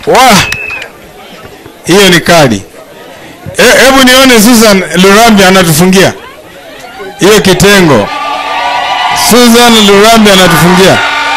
wa hiyo ni kadi. E- Hebu nione Susan Lurambi anatufungia hiyo kitengo. Susan Lurambi anatufungia.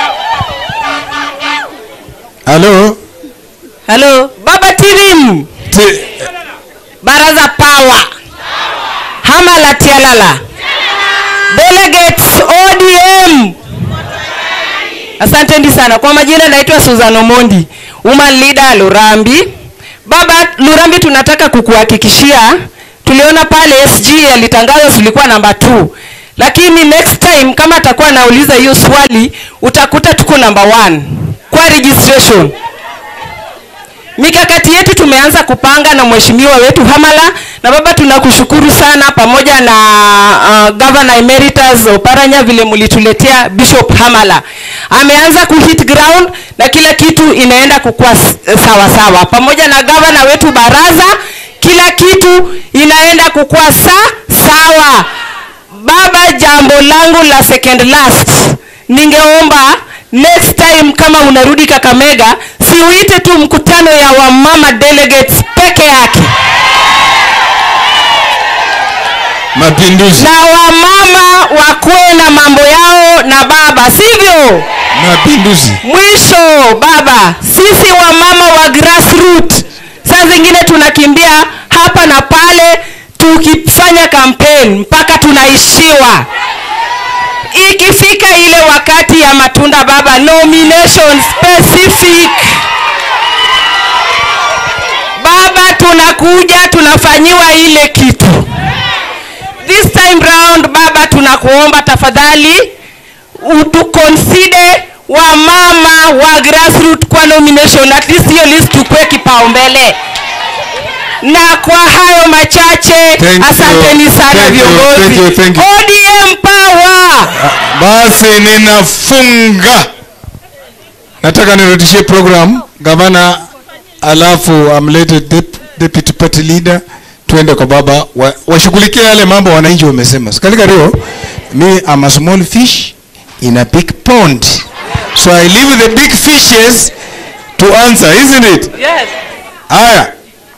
Halo, Halo, Baba Tirim, Ti- Baraza Power, Hama la Tialala, Delegates ODM. Asanteni sana. Kwa majina naitwa Susan Omondi, Woman Leader Lurambi. Baba Lurambi, tunataka kukuhakikishia tuliona pale SG alitangaza tulikuwa namba 2 lakini next time kama atakuwa anauliza hiyo swali utakuta tuko namba 1 kwa registration mikakati yetu tumeanza kupanga na mheshimiwa wetu Hamala na baba, tunakushukuru sana pamoja na uh, Governor Emeritus Oparanya vile mlituletea Bishop Hamala. Ameanza kuhit ground na kila kitu inaenda kukua s- sawa sawa, pamoja na governor wetu Baraza, kila kitu inaenda kukua sa sawa. Baba, jambo langu la second last, ningeomba next time kama unarudi Kakamega, siuite tu mkutano ya wamama delegates peke yake, mapinduzi, na wamama wakuwe na mambo yao na baba, sivyo? mapinduzi. Mwisho baba, sisi wamama wa grassroots saa zingine tunakimbia hapa na pale tukifanya campaign mpaka tunaishiwa. Ikifika ile wakati ya matunda baba, nomination specific baba, tunakuja tunafanyiwa ile kitu. This time round baba, tunakuomba tafadhali utuconsider wamama wa grassroots kwa nomination, at least hiyo list tukue kipaumbele. Na kwa hayo machache, Thank you. asanteni sana Thank you, viongozi. thank you, thank you. ODM power! Basi ninafunga, nataka nirudishie program gavana, alafu amlete dep- deputy party leader, tuende kwa baba wa- washughulikie yale mambo wananchi wamesema. Sikalika rio, me am a small fish in a big pond, so I leave the big fishes to answer, isn't it? Yes. Haya,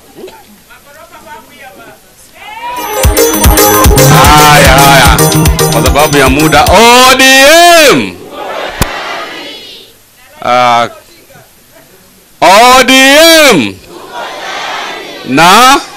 Haya, haya, kwa sababu ya muda. ODM, uh, ODM na